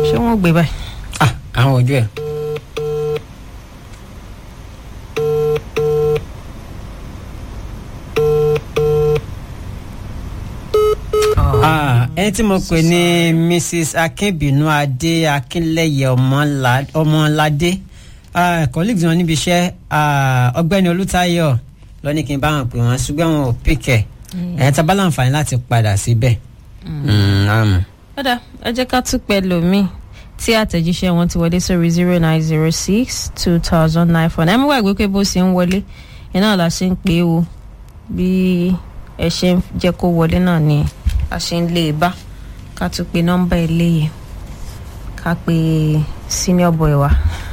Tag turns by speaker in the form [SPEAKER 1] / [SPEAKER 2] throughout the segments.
[SPEAKER 1] ṣé wọ́n gbé báyìí.
[SPEAKER 2] ah àwọn ojú ẹ̀. Ah, ẹni tí mo pè ní mrs akínbínú adé akínlẹyẹ ọmọlá- ọmọládé ah, colleagues wọn níbi iṣẹ́ ah, ọ̀gbẹ́ni olùtayọ lọ ní kí n bá wọn pè wọn ṣùgbọ́n wọn ò pìkẹ ẹ tá a bá láǹfààní láti padà síbẹ̀. Mm, àmọ́.
[SPEAKER 1] kódà ẹ jẹ́ ká tún pẹ́ lómi tí àtẹ̀jíṣẹ́ wọn ti wọlé sórí zero nine zero six two thousand nine four nine ẹ mú wàgbé pé bó ṣe ń wọlé ẹ náà la ṣe ń pè é o bí ẹ ṣe ń jẹ́ kó wọlé náà ni a ṣe ń lé e bá ká tún pe nọ́mbà eléyìí ká pe senior boy wa.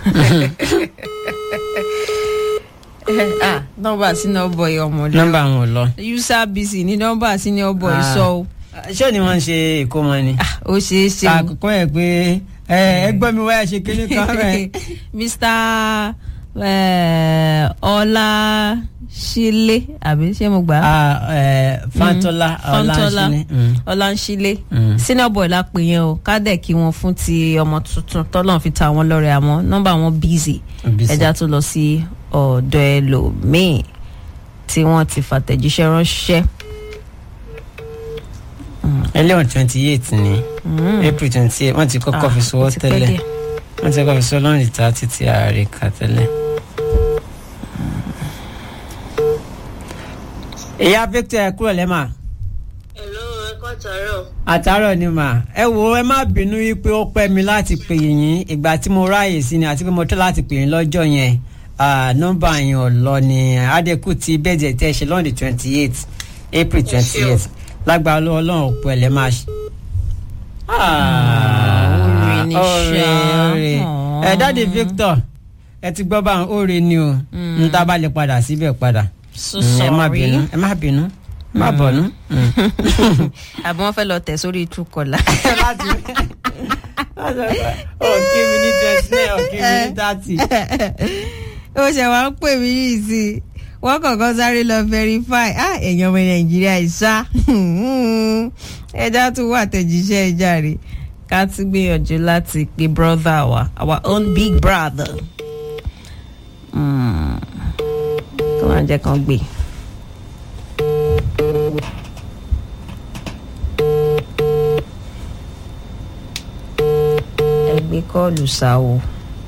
[SPEAKER 1] ah nọ́mbà senior boy ọmọ lọ
[SPEAKER 2] nọ́mbà wọn ò lọ.
[SPEAKER 1] user busy ní nọ́mbà senior boy
[SPEAKER 2] Ah.
[SPEAKER 1] sọ o
[SPEAKER 2] ṣé ni wọ́n ń ṣe ìkómọ ni.
[SPEAKER 1] Ah, ó ṣeé ṣe o.
[SPEAKER 2] àkókò ẹ̀ pé ẹ ẹ gbọ́ mi wáyà ṣe kíní kan rẹ̀.
[SPEAKER 1] mr eh, ọlá ṣílé àbí ṣé mo gbà á
[SPEAKER 2] Ah, eh, fantola
[SPEAKER 1] Fantola
[SPEAKER 2] ọláńṣíní. Mm.
[SPEAKER 1] ọlá ń ṣílé
[SPEAKER 2] Mm.
[SPEAKER 1] senior boy la pè yẹn o kádẹ kí wọn fún ti ọmọ tuntun tọ́lọ́n fi ta wọn lọ́rẹ̀ àmọ́ nọ́mbà wọn busy
[SPEAKER 2] Busy.
[SPEAKER 1] ẹja tó lọ sí ọ̀dọ̀ ẹlòmíì tí wọ́n ti fàtẹ̀jíṣẹ́ ránṣẹ́
[SPEAKER 2] ẹlẹ́wọ̀n twenty eight ni april twenty eight wọ́n ti kọ́kọ́ fi sọ́wọ́
[SPEAKER 1] ó ti pẹ́
[SPEAKER 2] tẹ́lẹ̀
[SPEAKER 1] díẹ̀.
[SPEAKER 2] wọ́n ti kọ́kọ́ fi sọ́wọ́ lọ́rùn ìta títí ààrẹ kà tẹ́lẹ̀. ìyá victor ẹ kúrò lẹ́mà
[SPEAKER 3] Hello, ẹ kọ́ tàárọ̀.
[SPEAKER 2] àtàárọ̀ ni mà ẹ wo ẹ má bínú wípé ó pẹ́ mi láti pè yín ìgbà tí mo ráàyè sí ni àti pé mo tọ́ láti pè yín lọ́jọ́ yẹn Ah, nọ́mbà yẹn ò lọ ni adẹ́kù ti bẹ́ẹ̀dẹ̀ tẹ́ ṣe lọ́ọ̀dì twenty eight april twenty eight lágbára lọ́wọ́ ọlọ́run òpó ẹ̀ lẹ́ máa ṣe.
[SPEAKER 1] oore ni
[SPEAKER 2] oore
[SPEAKER 1] ṣá.
[SPEAKER 2] oore ẹ dáàdi victor ẹ ti gbọ́ báwọn oore ni o n ta bá lè padà síbẹ̀ padà
[SPEAKER 1] So
[SPEAKER 2] Mm, ẹ má
[SPEAKER 1] sorry.
[SPEAKER 2] bínú ẹ má bínú ẹ má bọ̀nú. Mm.
[SPEAKER 1] àbí wọ́n fẹ́ lọ tẹ̀ sórí ìtúkọ̀lá.
[SPEAKER 2] láti ọ̀kí mi ní twenty nine ọ̀kí mi ní thirty.
[SPEAKER 1] ó ṣe wá ń pè mí yìí sí i wọ́n kọ̀ọ̀kan sáré lọ verify ah èèyàn ọmọ nàìjíríà ìṣá ẹja tún wà tẹ̀jíṣẹ́ ìjà rè ká tún gbìyànjú láti pe brother wa our own big brother Mm. kí wọ́n á jẹ́ kán gbé. ẹ gbé kọ́ọ̀lù sáwọ́.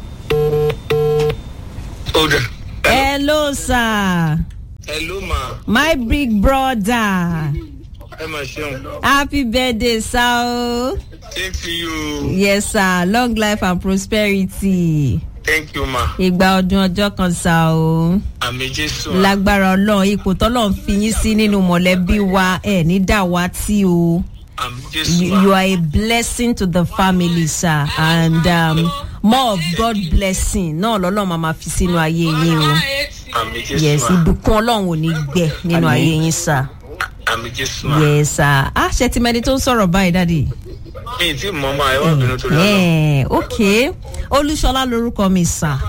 [SPEAKER 4] Older.
[SPEAKER 1] hello sir.
[SPEAKER 4] Hello, ma.
[SPEAKER 1] My big brother.
[SPEAKER 4] Ẹ máa ṣeun.
[SPEAKER 1] Happy birthday, sir.
[SPEAKER 4] Same to you.
[SPEAKER 1] Yes, sir. Long life and prosperity.
[SPEAKER 4] Thank you, ma.
[SPEAKER 1] Ìgbà ọdún ọjọ́ kan sá o.
[SPEAKER 4] Àmì Jésù. ma.
[SPEAKER 1] Lágbára Ọlọ́run, ipò tọ́lọ́run fi yín sí nínú mọ̀lẹ́bí wa ẹ̀ ní dàwátì o.
[SPEAKER 4] Àmì Jésù.
[SPEAKER 1] You,
[SPEAKER 4] ma.
[SPEAKER 1] you are a blessing to the family, sir. And um, more of God blessing náà lọ́lọ́run máa ma fi sínú ayé yín o.
[SPEAKER 4] Àmì Jésù.
[SPEAKER 1] Yes,
[SPEAKER 4] ma.
[SPEAKER 1] ìbùkún Ọlọ́run ò ní gbẹ nínú
[SPEAKER 2] Àmín.
[SPEAKER 1] ayé yín, sir.
[SPEAKER 4] Àmì Jésù. ma.
[SPEAKER 1] Yes, sir. Ah, ṣe ti mẹni tó ń sọ̀rọ̀ báyìí, dáàdi.
[SPEAKER 4] Mi ì tí mọ̀ máa ẹ wá bínú tó lọ́nà.
[SPEAKER 1] Eh, ok olúṣọlá lorúkọ mi sà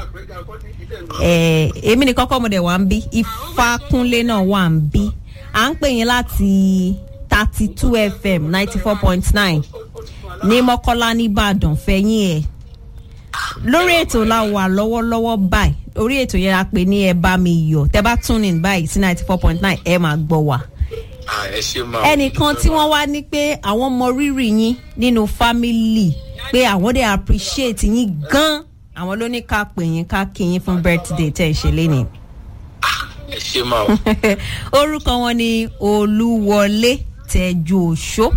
[SPEAKER 1] Eh, èmi ní kọ́kọ́ mo dẹ̀ wá ń bí ifákúnlé náà wà ń bí à ń pè yín láti thirty two fm ninety four point nine ní mọ́kọ́lá nìbàdàn fẹ́yìn ẹ̀ lórí ètò la wà lọ́wọ́lọ́wọ́ báyìí orí ètò yẹn a pè ní ẹ bá mi yọ̀ tẹ́ bá tún ní báyìí sí ninety four point nine ẹ máa gbọ́ wa
[SPEAKER 4] À, Ẹ ṣe ma.
[SPEAKER 1] ẹnìkan tí wọ́n wá ní pé àwọn mọ rírì yín nínú fámìlì pé àwọn dẹ̀ appreciate yín gan àwọn ló ní ká pè yín ká kí yín fún birthday tẹ̀ ń ṣe lénìí.
[SPEAKER 4] Ẹ ṣe ma. o.
[SPEAKER 1] orúkọ wọn ni olúwọlé tẹjú òṣó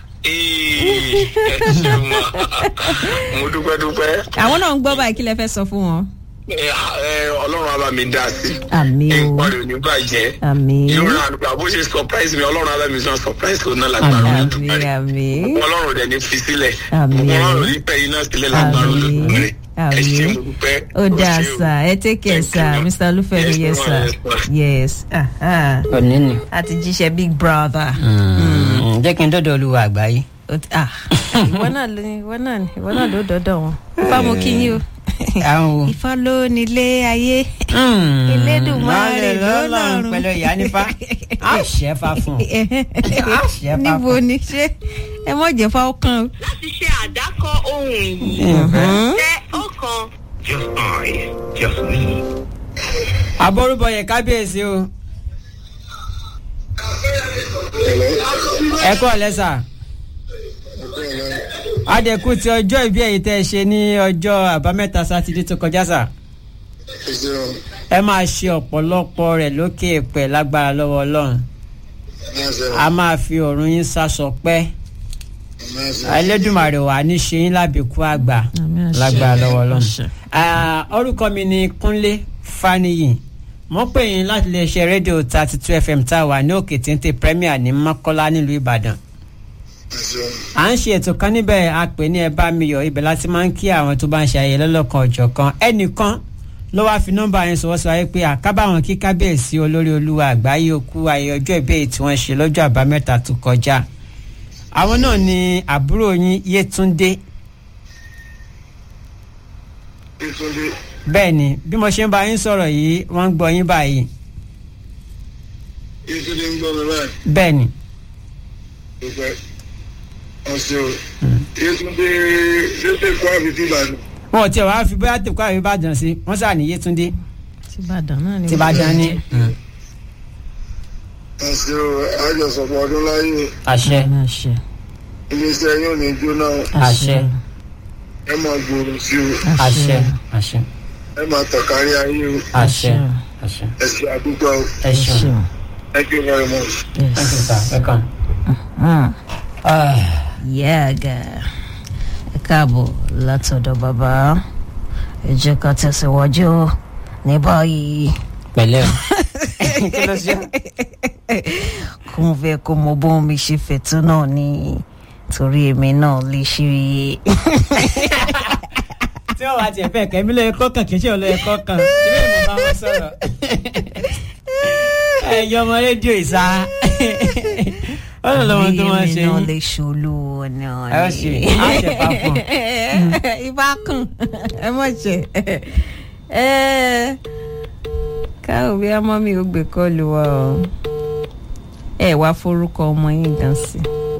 [SPEAKER 4] Ee, Ẹ ṣe ma. Mo dúpẹ́ dúpẹ́.
[SPEAKER 1] àwọn náà ń gbọ́ báyìí kí lẹ fẹ́ sọ fún wọn.
[SPEAKER 4] Ẹ, ẹ, Ọlọ́run á bá mi dá sí.
[SPEAKER 1] àmì o
[SPEAKER 4] Nǹkan rẹ̀ ò ní bàjẹ́.
[SPEAKER 1] àmì
[SPEAKER 4] Yóò rà àdúgbò bó ṣe surprise mi Ọlọ́run á bá mi sọ surprise kò náà lágbára
[SPEAKER 1] àmì
[SPEAKER 4] Olódùmarè.
[SPEAKER 1] àmì
[SPEAKER 4] Ọlọ́run dẹ̀ ní fi sílẹ̀.
[SPEAKER 1] Àmín.
[SPEAKER 4] Ọlọ́run ní pẹ́ iná sílẹ̀ lágbára
[SPEAKER 1] Àmín.
[SPEAKER 4] Olódùmarè. Ẹ ṣe
[SPEAKER 1] Àmín.
[SPEAKER 4] mo dúpẹ́.
[SPEAKER 1] ó dáa
[SPEAKER 4] ṣe o.
[SPEAKER 1] sá ẹ take care
[SPEAKER 4] Thank
[SPEAKER 1] sá
[SPEAKER 4] you, ma.
[SPEAKER 1] mr olúfẹ́mi yes
[SPEAKER 4] Yes, ma,
[SPEAKER 1] sir
[SPEAKER 4] yes, ma.
[SPEAKER 1] yes ah, ah.
[SPEAKER 2] òní ni.
[SPEAKER 1] àti jíṣẹ́ big brother.
[SPEAKER 2] Mm, jẹ́ kí n dọ́dọ̀ olúwa àgbáyé.
[SPEAKER 1] Ó ti- ah, ìwọ náà ló ìwọ náà ni ìwọ náà ló dọdọ wọn fáwọn kí yín o
[SPEAKER 2] àwọn wo.
[SPEAKER 1] ifá ló nílé ayé
[SPEAKER 2] Hmm,
[SPEAKER 1] Elédùmarè
[SPEAKER 2] lọ́lẹ̀ lọ́lọ́run
[SPEAKER 1] lọ́lọ́run.
[SPEAKER 2] pẹ̀lú ìyá nípa á ṣẹ́ fa fún un. Á ṣẹ́ fa
[SPEAKER 1] níbo
[SPEAKER 2] fún un.
[SPEAKER 1] ni ṣé ẹ mọ̀ jẹ́ fáwọn kan o.
[SPEAKER 3] láti ṣe àdákọ ohun yìí
[SPEAKER 2] Mhm.
[SPEAKER 3] tẹ ọ̀kan
[SPEAKER 4] Just I, just me.
[SPEAKER 2] àbọ̀rúbọ̀ yẹ kábíyèsí o. ẹ kọ́ lẹ́sà. adẹ́kù ti ọjọ́ ìbí ẹ̀yìn tẹ́ ẹ ṣe ní ọjọ́ àbámẹ́ta sátidé tó kọjá sà. ẹ máa ṣe ọ̀pọ̀lọpọ̀ rẹ̀ lókè èpẹ̀ lágbára lọ́wọ́ ọlọ́run. a máa fi ọ̀run yín sásọ pẹ́. ẹlẹ́dùnmarè wà ní ṣe yín lábẹ́kú àgbà
[SPEAKER 1] Àmín, àṣẹ.
[SPEAKER 2] lágbára lọ́wọ́ ọlọ́run.
[SPEAKER 1] Àṣẹ.
[SPEAKER 2] Ah, orúkọ mi ni kúnlé faniyi mo pè yín láti lè ṣe rédíò thirty two fm tá a wà ní òkè téńté premier ní mọ́kọ́lá nílùú ìbàdàn à ń ṣe ètò kan níbẹ̀ a pè ní ẹ bá mi yọ ibẹ̀ láti máa ń kí àwọn tó bá ń ṣe ayẹyẹ lọ́lọ́kan ọ̀jọ̀ kan ẹnìkan ló wáá fi nọ́mbà yẹn sọ̀wọ́ sọ wáyé pé àkábàwọn kí kábíyèsí olórí olúwa àgbáyé òkú ayẹyẹ ọjọ́ ìbéèrè tí wọ́n ṣe lọ́jọ́ àbámẹ́ta tó kọjá àwọn náà ni àbúrò yín yétúndé bẹ́ẹ̀ ni bí mo ṣe ń bá yín sọ̀rọ̀ yìí wọ́n ń gbọ́ yín báyìí
[SPEAKER 5] Yétúndé ń gbọ́ mi báyìí.
[SPEAKER 2] bẹ́ẹ̀ ni
[SPEAKER 5] Dúpẹ́. Ọ̀sẹ̀ o. Yétúndé Yétúndé kọ́ àbí tí Ìbàdàn.
[SPEAKER 2] wọn ò tiẹ̀ wá fi bóyá tèkó àbí ìbàdàn sí wọ́n sà ní yétúndé
[SPEAKER 1] tìbàdàn náà ni.
[SPEAKER 2] tìbàdàn ni
[SPEAKER 5] Ọ̀sẹ̀ o. Àjọsọ̀pọ̀ ọdún láyé.
[SPEAKER 2] àṣẹ
[SPEAKER 1] àṣẹ
[SPEAKER 5] Iléeṣẹ́ yóò ní jóná.
[SPEAKER 2] àṣẹ
[SPEAKER 5] Ẹ máa gbòòrò sí o.
[SPEAKER 2] àṣẹ àṣẹ
[SPEAKER 5] Ẹ máa tọ̀kárí ayé o.
[SPEAKER 2] àṣẹ àṣẹ
[SPEAKER 5] Ẹ ṣe àdúgbò o.
[SPEAKER 2] ẹ ṣeun
[SPEAKER 5] Thank you very much.
[SPEAKER 2] thank you sir welcome. Ah,
[SPEAKER 1] yẹ́ẹ̀gà ẹ káàbọ̀ látọ̀dọ̀ bàbá ẹ jẹ́ ká tẹ̀síwájú ní báyìí
[SPEAKER 2] pẹ̀lẹ́ o kí ló ṣe
[SPEAKER 1] kó mo fẹ́ kó mo bóun mi ṣe fẹ̀tọ́ náà ni torí èmi náà lè ṣe
[SPEAKER 2] tí wọ́n wá tiẹ̀ fẹ́ kẹ́mi lóye kọ́kàn kì í ṣe olóye kọ́kàn ìbí mi bá wọn sọ̀rọ̀ ẹ̀yọ́ ọmọ rédíò ìsá ọ̀nà lọ́wọ́ tó máa ṣe
[SPEAKER 1] èmi náà
[SPEAKER 2] yín
[SPEAKER 1] lè ṣolú náà
[SPEAKER 2] ẹ ó ṣe á ṣe pa fún un.
[SPEAKER 1] ibà kan ẹ mọ̀ ṣe káwọ́ bí ọmọ mi ò gbé kọ́ọ̀lù wa o ẹ wá forúkọ ọmọ yín gan sí.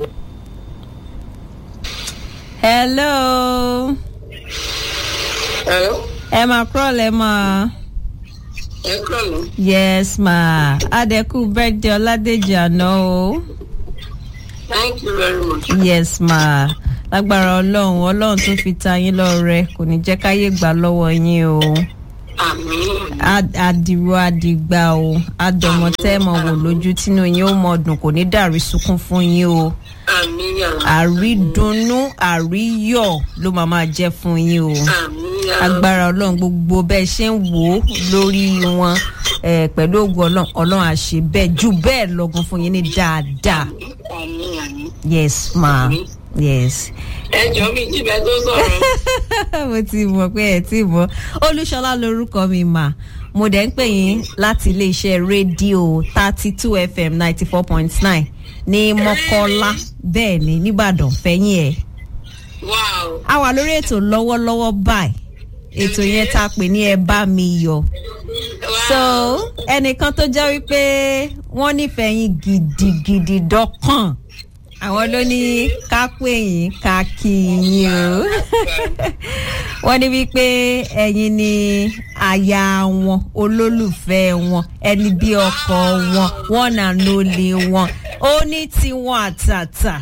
[SPEAKER 1] hello
[SPEAKER 3] Hello?
[SPEAKER 1] ẹ máa kúrọ̀lẹ́ máa
[SPEAKER 3] ẹ kúrò lọ.
[SPEAKER 1] yes ma adẹ́kù birthday ọládèjì àná o
[SPEAKER 3] thank you very much.
[SPEAKER 1] yes ma lágbára ọlọ́run ọlọ́run tó fi ta yín lọ́rẹ kò ní jẹ́ káyé gbà lọ́wọ́ yín o.
[SPEAKER 3] àmín.
[SPEAKER 1] Ad- adìrò adìgbà o adọmọ tẹ mọ wò lójú tínú yín ó mọ dùn kò ní dàrí sunkún fún yín o
[SPEAKER 3] àmín àmín.
[SPEAKER 1] àrídùnnú àríyọ ló máa máa jẹ fún yín o
[SPEAKER 3] àmín
[SPEAKER 1] agbára ọlọrun gbogbo bẹẹ ṣe ń wò ó lórí wọn eh, pẹ̀lú ògùn ọlọ́run ọlọ́run àṣẹ bẹ́ẹ̀ ju bẹ́ẹ̀ lọ́gùn fún yín ní dáadáa
[SPEAKER 3] àmín àmín.
[SPEAKER 1] yes ma yes.
[SPEAKER 3] ẹ jọ mi jíbẹ tó sọ̀rọ̀.
[SPEAKER 1] mo ti mọ̀ pé ẹ̀ tí mọ̀ olúṣọlá lorúkọ mi mà mo dẹ̀ ń pè yín láti iléeṣẹ́ rédíò thirty two fm ninety four point nine ní mọ́kọ́lá bẹ́ẹ̀ ni nìbàdàn fẹ́yìn ẹ̀.
[SPEAKER 3] wow.
[SPEAKER 1] a wà lórí ètò lọ́wọ́lọ́wọ́ báyìí ètò yẹn tá a pè ní ẹ bá mi yọ so ẹnìkan tó jẹ́ wípé wọ́n nífẹ̀ẹ́ yín gidigidi dọ́kàn àwọn ló ní ká pè yín ká kí yín o wọ́n ní wípé ẹ̀yin ni aya wọn olólùfẹ́ wọn ẹni bí ọkọ wọn wọn nà lólè wọn ó ní tiwọn àtàtà.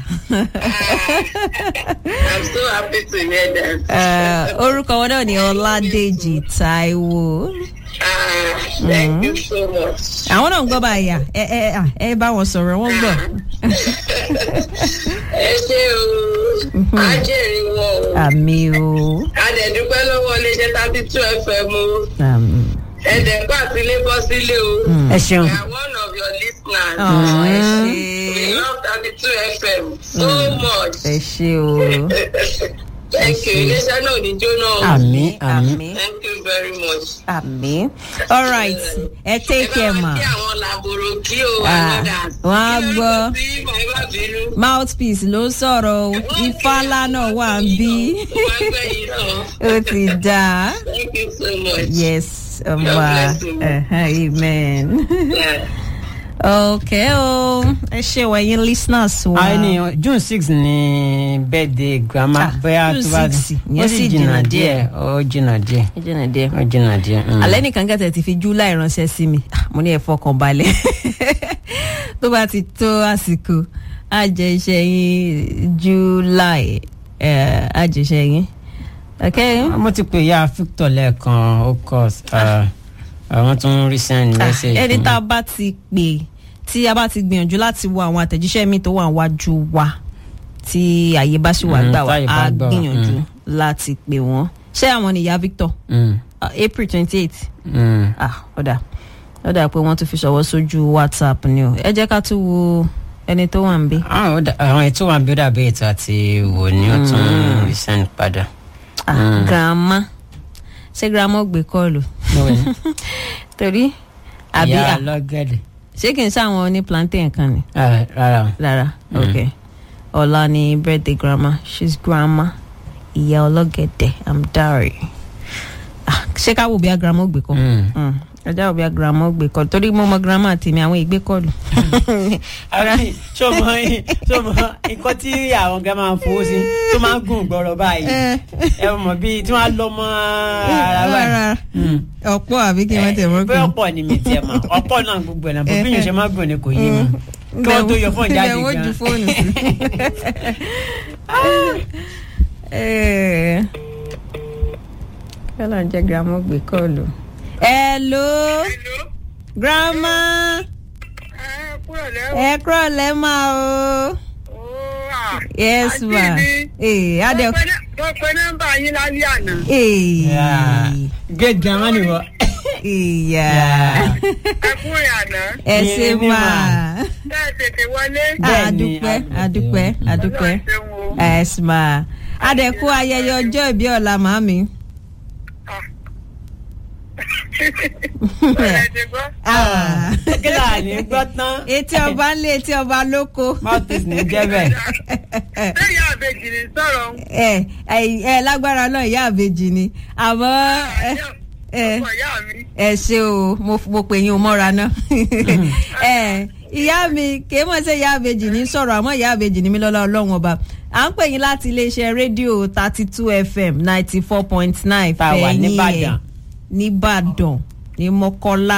[SPEAKER 3] i'm so happy to hear that.
[SPEAKER 1] Eh, orúkọ wọn náà ni ọládèjì taiwo
[SPEAKER 3] ah thank you so much.
[SPEAKER 1] àwọn náà ń gbọ́ báyà ẹ ẹ à, ẹ bá wọn sọ̀rọ̀ wọ́n gbọ́.
[SPEAKER 3] ẹ ṣe o á jèrè wọn o.
[SPEAKER 1] àmì o
[SPEAKER 3] a dẹ̀ dúpẹ́ lọ́wọ́ iléeṣẹ́ thirty two fm o.
[SPEAKER 1] àmì.
[SPEAKER 3] ẹ dẹ̀ kó àtìlé bọ́ sílé o.
[SPEAKER 2] ẹ ṣeun
[SPEAKER 3] we are one of your listeners.
[SPEAKER 1] Ọ̀, ẹ
[SPEAKER 3] we
[SPEAKER 1] ṣe
[SPEAKER 3] love thirty two fm so much.
[SPEAKER 1] ẹ ṣe o
[SPEAKER 3] thank you iléeṣẹ́ náà ò ní jóná o.
[SPEAKER 2] àmì àmì
[SPEAKER 1] àmì
[SPEAKER 3] thank you very much.
[SPEAKER 1] àmì all right ẹ take care ma.
[SPEAKER 3] ẹ bá wá kí àwọn làbòrò kí o
[SPEAKER 1] Ah,
[SPEAKER 3] ànádà.
[SPEAKER 1] wọ́n á gbọ́.
[SPEAKER 3] kí ló ń bọ̀ sí bàbá bínú.
[SPEAKER 1] mouthpiece ló sọ̀rọ̀ o ifá ńlá náà wà ń bí
[SPEAKER 3] wọ́n á gbẹ̀yìn náà.
[SPEAKER 1] ó ti dáa
[SPEAKER 3] thank you so much.
[SPEAKER 1] yes ọba
[SPEAKER 3] bless you.
[SPEAKER 1] amen.
[SPEAKER 3] Yeah.
[SPEAKER 1] okay o ẹ ṣe wẹ̀yìn listeners wa.
[SPEAKER 2] àìní june six ni birthday grandma
[SPEAKER 1] Ah,
[SPEAKER 2] bóyá
[SPEAKER 1] June
[SPEAKER 2] tó bá
[SPEAKER 1] 6,
[SPEAKER 2] ó
[SPEAKER 1] ìyẹn
[SPEAKER 2] sì
[SPEAKER 1] sì
[SPEAKER 2] jìnnà
[SPEAKER 1] jìnnà
[SPEAKER 2] díẹ̀ ó jìnnà díẹ̀
[SPEAKER 1] ẹ jẹ́ nà díẹ̀.
[SPEAKER 2] ó jìnnà díẹ̀. mm.
[SPEAKER 1] alẹ́ nìkan kẹ́tẹ̀ ti fi july ránṣẹ́ sí mi Ah, mo ní ẹ fọkàn balẹ̀ tó bá ti tó àsìkò á jẹ iṣẹ́ yín july eh, á jẹ iṣẹ́ yín. okay.
[SPEAKER 2] mo ti pè ya victor lẹ́ẹ̀kan ó kọ́ àwọn tó ń rí send
[SPEAKER 1] Ah,
[SPEAKER 2] message.
[SPEAKER 1] ẹni
[SPEAKER 2] fún
[SPEAKER 1] tá a
[SPEAKER 2] mi.
[SPEAKER 1] bá ti pè tí a bá ti gbìyànjú láti wo àwọn àtẹ̀jíṣẹ́ mi tó wà wájú wa tí àyè bá sì wà
[SPEAKER 2] Mm,
[SPEAKER 1] gbà wá
[SPEAKER 2] táyè bá
[SPEAKER 1] á
[SPEAKER 2] gbà wá,
[SPEAKER 1] gbìyànjú
[SPEAKER 2] mm.
[SPEAKER 1] láti pè wọ́n ṣé àwọn nìyá victor
[SPEAKER 2] Mm,
[SPEAKER 1] Ah, april twenty eight
[SPEAKER 2] mm.
[SPEAKER 1] ah ọ̀dà ọ̀dà pé wọ́n tún fi ṣọwọ́ sójú whatsapp ni o ẹ jẹ́ ká tún wo ẹni tó wà ń bí.
[SPEAKER 2] Ah, ó dà- àwọn ètò wa bí ó dàbí ètò àti wò ní ó tún rí send padà.
[SPEAKER 1] ah
[SPEAKER 2] Mm.
[SPEAKER 1] grandma ṣé grandma ó gbé kọ́ọ̀lù
[SPEAKER 2] Lóò ní,
[SPEAKER 1] torí àbí
[SPEAKER 2] ìyá
[SPEAKER 1] ah,
[SPEAKER 2] lọ́gẹ̀dẹ̀
[SPEAKER 1] ṣé kì í ṣàwọn ní plantain kan ni.
[SPEAKER 2] Ah, rárá o.
[SPEAKER 1] rárá ok ọ̀la ni birthday grandma she's grandma ìyá ọlọ́gẹ̀dẹ̀ i'm sorry Ah, ṣé ká wò bí a grandma ó gbé kọ́
[SPEAKER 2] Mm.
[SPEAKER 1] ẹjá wò bí a grandma ó gbé kọ́ torí mo mọ grandma tèmi àwọn ìgbé kọ́ọ̀lù.
[SPEAKER 2] àbí ṣó mọ ṣó mọ nǹkan tí àwọn ga máa ń fowó sí tó máa ń gùn gbọrọ báyìí ẹ mọ bíi tí wọn á lọ mọ ara báyìí. Mm.
[SPEAKER 1] ọ̀pọ̀ àbí kí wọ́n tẹ̀ wọ́n
[SPEAKER 2] bẹ́ẹ̀ ọ̀pọ̀ ni mi tiẹ̀ mọ̀ ọ̀pọ̀ náà gbogbo ẹ̀ náà bó bí yẹn ṣe máa gùn ni kò yé mi kí wọ́n tó yọ fún ìjáde
[SPEAKER 1] wọ́n ju
[SPEAKER 2] gan.
[SPEAKER 1] fóònù sí. Eh. kọ́lá ń jẹ́ grandma ó gbé kọ́ọ̀lù. hello grandma ẹ kúrò lẹ́mà o. yes ma. ee adé.
[SPEAKER 3] mo pe nọ́mbà yín lálẹ́ àná.
[SPEAKER 2] Yeah.
[SPEAKER 1] ee
[SPEAKER 2] great grandma ni wọ.
[SPEAKER 1] ìyá
[SPEAKER 3] ẹ kú rìn àná.
[SPEAKER 1] ẹ ṣe
[SPEAKER 2] Ní- ní
[SPEAKER 1] mà.
[SPEAKER 3] bẹ́ẹ̀ tètè wọlé.
[SPEAKER 2] Bẹ́ẹ̀ni,
[SPEAKER 1] adúpẹ́
[SPEAKER 2] adúpẹ́.
[SPEAKER 1] adúpẹ́ adúpẹ́
[SPEAKER 3] Ọlọ́run ṣeun o.
[SPEAKER 1] yes ma. adẹ̀kú ayẹyẹ ọjọ́ ìbí ọ̀la màmí.
[SPEAKER 3] Ẹ ti gbọ́.
[SPEAKER 1] Ah.
[SPEAKER 2] kí là ní gbọ́ tán
[SPEAKER 1] etí ọba ń lé etí ọba lóko.
[SPEAKER 2] mouthpiece ní jẹ́ bẹ́ẹ̀.
[SPEAKER 3] Ṣé ìyá àbèjì ní sọ̀rọ̀ ń?
[SPEAKER 1] ẹ ẹ ẹ lágbára náà ìyá àbejì ni àmọ́ ẹ ẹ
[SPEAKER 3] Ọkọ ìyá mi.
[SPEAKER 1] ẹ ṣe o mo mo pè yín o mọ́ra náà ẹ ìyá mi kìí mọ̀ sí ìyá àbejì ní sọ̀rọ̀ àmọ́ ìyá àbejì ní mi lọ́lá ọlọ́run ọba à ń pè yín láti iléeṣẹ́ rédíò thirty two fm ninety four point nine
[SPEAKER 2] Tá a wà nìbàdàn.
[SPEAKER 1] nìbàdàn ní mọ́kọ́lá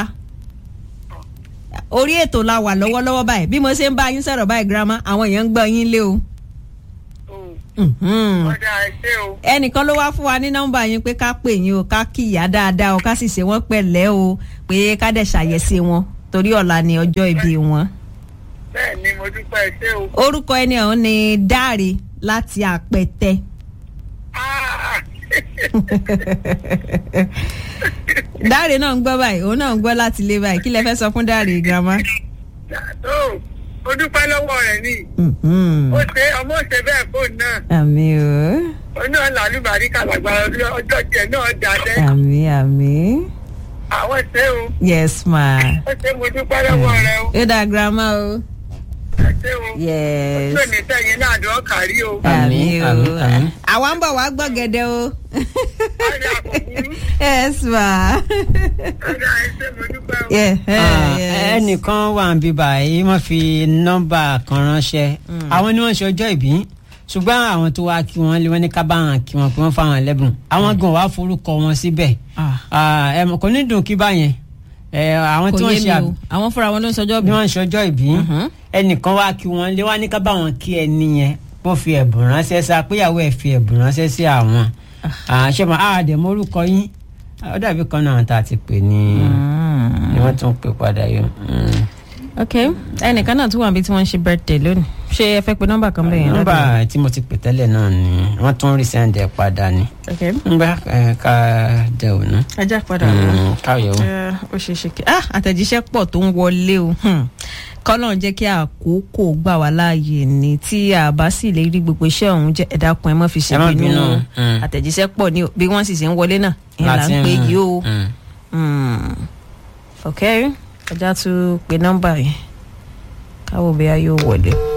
[SPEAKER 1] orí ètò la wà lọ́wọ́lọ́wọ́ báyìí bí mo ṣe ń bá yín sọ̀rọ̀ báyìí girama àwọn èèyàn ń gbọ́ yín lé o. Mhm
[SPEAKER 3] Ọjà ẹ̀ṣẹ́ o.
[SPEAKER 1] ẹnìkan ló wá fún wa ní nọ́mbà yín pé ká pè yín o ká kíyà dáadáa o ká sì ṣe wọ́n pẹ̀lẹ́ o pé ká dẹ̀ ṣàyẹ̀sí wọn torí ọ̀la ni ọjọ́ ìbí wọn.
[SPEAKER 3] Bẹ́ẹ̀ ni mo dúpẹ́ ẹ̀ṣẹ́ o.
[SPEAKER 1] orúkọ ẹni ọ̀hún ni dáre láti àpẹtẹ.
[SPEAKER 3] Ah!
[SPEAKER 1] dáre náà ń gbọ́ báyìí òun náà ń gbọ́ láti ilé báyìí kí lẹ fẹ́ sọ fún dáre girama.
[SPEAKER 3] Tó o dúpẹ́ lọ́wọ́ rẹ̀ ni.
[SPEAKER 1] Mhm.
[SPEAKER 3] Ó ṣe ọmọ ṣe bẹ́ẹ̀ fóònù náà.
[SPEAKER 1] àmì o
[SPEAKER 3] Oní ọ̀la àlùbárí kàlàgbà ọjọ́ tiẹ̀ náà dalẹ̀.
[SPEAKER 1] àmì àmì
[SPEAKER 3] Àwọn ṣe o.
[SPEAKER 1] yes ma.
[SPEAKER 3] Ó ṣe mo dúpẹ́ lọ́wọ́ rẹ o.
[SPEAKER 1] ó dá girama o.
[SPEAKER 3] Ẹ ṣe o.
[SPEAKER 1] yes.
[SPEAKER 3] Ojú òní sẹ́yìn náà dùn kárí o.
[SPEAKER 1] àmì
[SPEAKER 2] Àmín,
[SPEAKER 1] o
[SPEAKER 2] àmín, àmín.
[SPEAKER 1] àwa ń bọ̀ wá gbọ́ gẹ́dẹ́ o.
[SPEAKER 3] Ọjà àkókò.
[SPEAKER 1] yes ma.
[SPEAKER 3] Ọjà ẹ̀ṣẹ́ mo dúpẹ́ o.
[SPEAKER 1] Yeah,
[SPEAKER 2] Ah,
[SPEAKER 1] yes.
[SPEAKER 2] ẹnìkan wà ń bí báyìí wọ́n fi nọ́mbà kan ránṣẹ́ àwọn ni wọ́n ṣe ọjọ́ ìbí ṣùgbọ́n àwọn tó wá kí wọ́n lé wọ́n ní ká bá wọn kí wọ́n pé wọ́n fáwọn ẹlẹ́bùn àwọn gan wàá forúkọ wọn síbẹ̀
[SPEAKER 1] Ah.
[SPEAKER 2] Ah, ẹ mọ̀ kò ní dùn kí báyẹn ẹ, àwọn tí
[SPEAKER 1] kò
[SPEAKER 2] wọ́n
[SPEAKER 1] yé
[SPEAKER 2] ṣe
[SPEAKER 1] mi
[SPEAKER 2] àbí
[SPEAKER 1] o àwọn fúnra wọn ló ń sọjọ́
[SPEAKER 2] bí
[SPEAKER 1] bí.
[SPEAKER 2] wọ́n ṣe ọjọ́ ìbí
[SPEAKER 1] Mhm.
[SPEAKER 2] ẹnìkan wá kí wọ́n lé wọ́n ní ká bá wọn kí ẹni yẹn wọ́n fi ẹ̀bùn ránṣẹ́ sí apéyàwó ẹ̀ fi ẹ̀bùn ránṣẹ́ sí àwọn àṣẹ mọ́ àdèmọ́ orúkọ yín ó dàbí kan náà tá a ti pè ní ni wọ́n tún pè padà yọ. Mm.
[SPEAKER 1] ok ẹnìkan náà tún wà bí tí wọ́n ń ṣe birthday lónìí ṣé ẹ fẹ́ pe nọ́mbà kan bẹ́ẹ̀ yẹn
[SPEAKER 2] nọ́mbà tí mo ti pè tẹ́lẹ̀ náà ni wọ́n tún rí sẹ́ńdẹ̀ padà ni.
[SPEAKER 1] ok
[SPEAKER 2] ngbà ẹ, ká dẹ òun.
[SPEAKER 1] ajá padà wọ
[SPEAKER 2] káyọ̀ o.
[SPEAKER 1] ó ṣe é ṣe kí ah àtẹ̀jíṣẹ́ pọ̀ tó ń wọlé o Hmm. kọ́nà jẹ́ kí àkókò gbà wá láàyè ni tí a bá sì lè rí gbogbo iṣẹ́ ọ̀hún jẹ́ ẹ̀dá kan ẹ má fi ṣe
[SPEAKER 2] Ẹ má
[SPEAKER 1] bínú
[SPEAKER 2] bínú, mm.
[SPEAKER 1] àtẹ̀jíṣẹ́ pọ̀ ní o bí wọ́n sì ṣe ń wọlé náà ìyẹn là ń
[SPEAKER 2] Láti,
[SPEAKER 1] pè
[SPEAKER 2] mm,
[SPEAKER 1] yìí o
[SPEAKER 2] mm.
[SPEAKER 1] Mm. ok ọjà tún pe nọ́mbà yẹn káwọ́ bí a yóò wọlé.